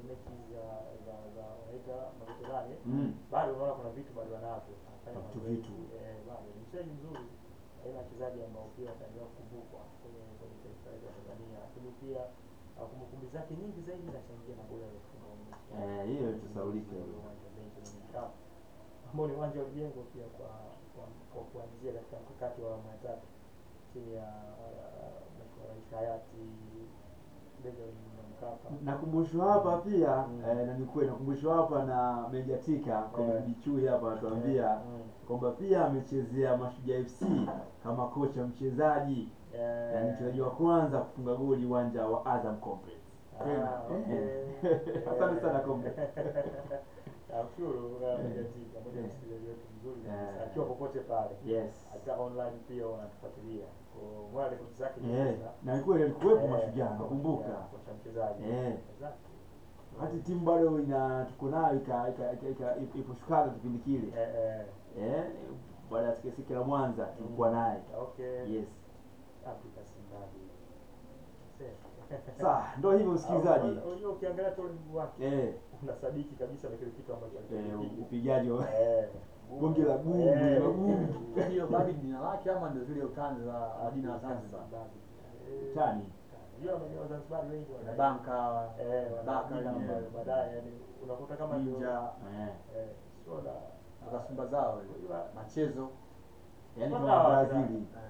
mechi za za za wanaita maveterani Mm. bado unaona kuna vitu bado wanavyo anafanya Vitu mazoezi. vitu. eh, bado ni mchezaji mzuri aina ya wachezaji ambao pia wataendelea kukumbukwa kwenye kwenye taifa letu la Tanzania lakini pia uh, kumbukumbu zake nyingi zaidi inachangia magoli aliyofunga kwenye mechi ya- Eh, hiyo itasahaulika ule hiyo. uwanja wa Benjamin Mkapa ambao ni uwanja ulijengwa pia kwa kwa, kwa kuanzia katika mkakati wa awamu ya tatu chini ya uh, Mheshimiwa Rais hayati Benjamin Mkapa. nakumbushwa hapa pia Mm. eh, na ni kweli nakumbushwa hapa na Meja Tika Eh. Comedy Chui hapa anatuambia Mm. kwamba pia amechezea Mashujaa FC kama kocha mchezaji Eh, na ni mchezaji wa kwanza kufunga goli uwanja wa Azam Complex. Ah, okay. Asante sana Comrade. Namshukuru uh, Mejatika, moja ya msikilizaji wetu mzuri kabisa, Eh. akiwa popote pale, Yes. hata online pia wanatufuatilia. Kwa mwana rekodi zake ni Eh, sasa. na ni kweli alikuwepo Eh, Mashujaa nakumbuka. kocha mchezaji. Eh. Exactly. Hata timu bado ina tuko nayo ika- ika- ika- ika- ipo shukaga kipindi kile. Eh, eh. Eh, baada ya sikesike la Mwanza tulikuwa naye. Okay. Yes. Afrika Simbabi. Sawa, ndio hivyo msikilizaji. Unajua ukiangalia tu ulimwengu wake Eh, unasadiki kabisa na kile kitu ambacho eh, alikipiga. upigaji wa Eh. Bonge la gumu, Eh. la gumu. hiyo bado ni jina lake ama ndio zile utani za majina ya Zanzibar Eh, Tani. Unajua wenyewe Wazanzibari wengi wana na banka eh wana Baka majina wenyewe. ambayo baadaye yani unakuta kama ndio ninja Eh, eh sio la mpaka Simba zao ile. unajua machezo yaani Mpaka kama wa- Brazili. eh,